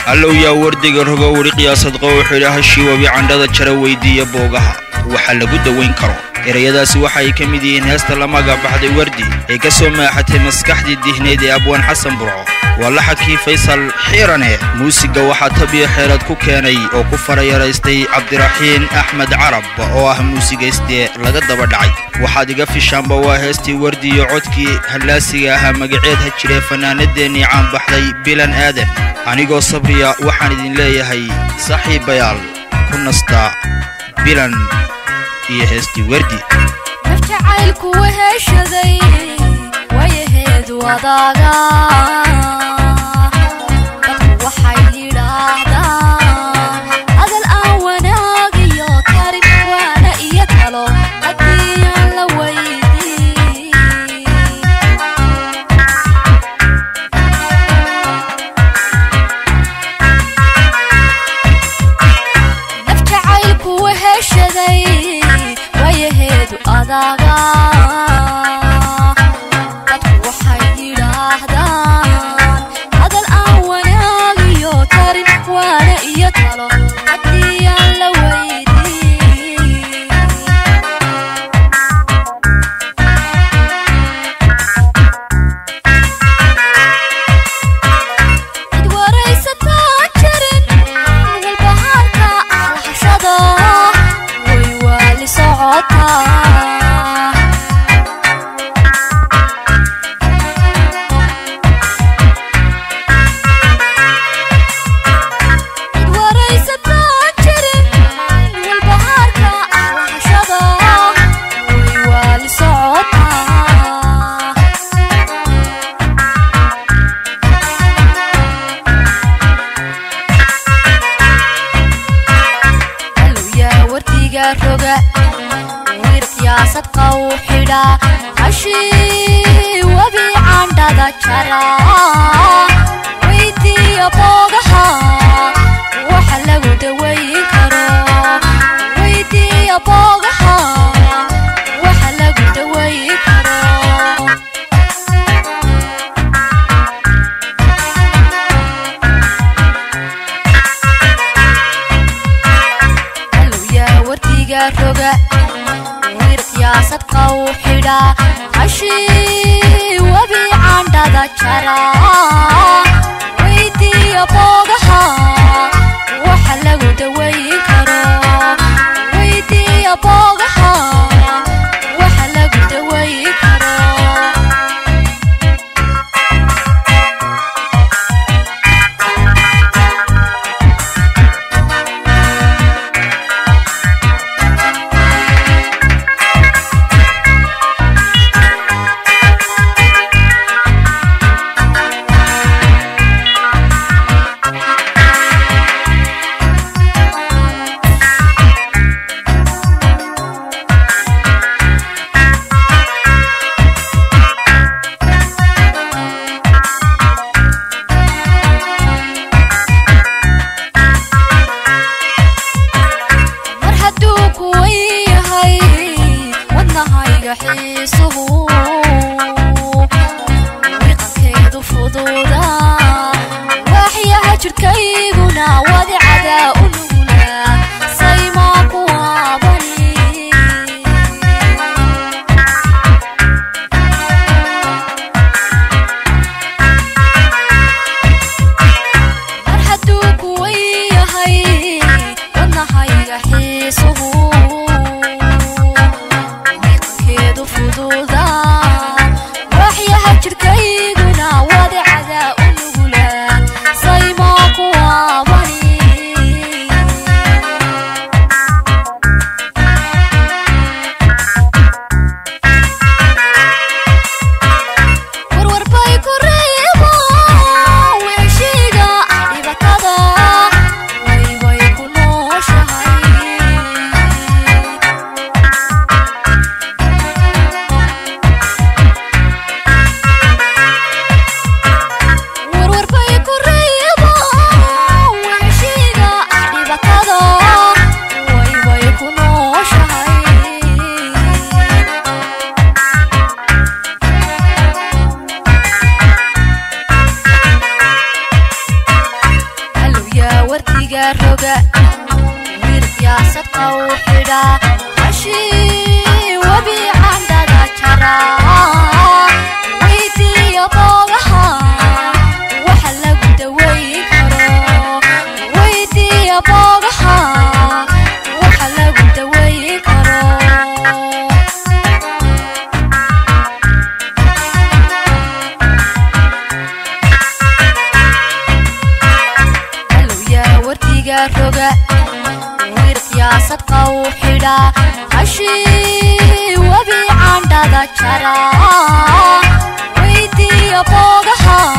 allow yaa wardiga rogo weli qiyaasadqa wuxuu idhi hashii webi candhada jara weydiiya boogaha waxa lagu dawayn karo erayadaasi waxa ay ka mid yihiin heesta la magabaxday wardi ee ka soo maaxatay maskaxdii dihneyd ee abwaan xasan burco waa laxankii faysal xiirane muusigga waxaa tabiyo xeelad ku keenay oo ku farayaraystay cabdiraxiin axmed carab oo ah muusigaystee laga daba dhacay waxaad iga fishaanba waa heestii wardi iyo codkii hallaasiga ahaa magaceed ha jiree fannaanadeennii caanbaxday bilan aadan anigoo sabriya waxaan idin leeyahay saaxiibayaal ku nasta bilan iyo heestii wardi naf jacaylku weheshaday wayaheedu adaaga dadku waxay yidhaahdaan hadal aan wanaag iyo tarin waana iyo talo haddii aan la weydiin naf jacaylku weheshaday wayaheedu adaaga dadku waxay yidhaahdaan hadal aan wanaag iyo tarin waana iyo talo haddii aan la weydiin cid waraysataan jirin walbahaarka alxashada way waali socotaa cid waraysataan jirin walbahaarka alxashada way waali socotaa alowyaa wardiga roga wir qiyaasad qaw xidha hashii webi candhada jara weydiiya boogaha waxa lagu dawayn karo weydiiya boogaha waxa lagu dawayn karo alowyaa wardiga roga wir qiyaasad qaw xidha hashii webi candhada jara weydiiya boogaha waxa lagu dawayn karo weydiiya boogaha waxa lagu dawayn karo mar hadduu kuwan yahay wadnahayga xiisuhu wiqankeedu fududa waaxyaha jidhkayguna wadicada u nugla saymaa ku waabani mar hadduu kuwan yahay wadnahayga xiisuhu wiqankeedu fududa waaxyaha jidhkayguna wadicada u nugla saymaa ku wardiga roga wiil siyaasadka u xidhaa hashii webi candhada jara weydiiya boogaha waxa lagu daweyn karo weydiiya boogaha waxa lagu daweyn karo alowyaa wardiga roga wiil siyaasadka u xidhaa hashii webi candhada jara weydiiya boogaha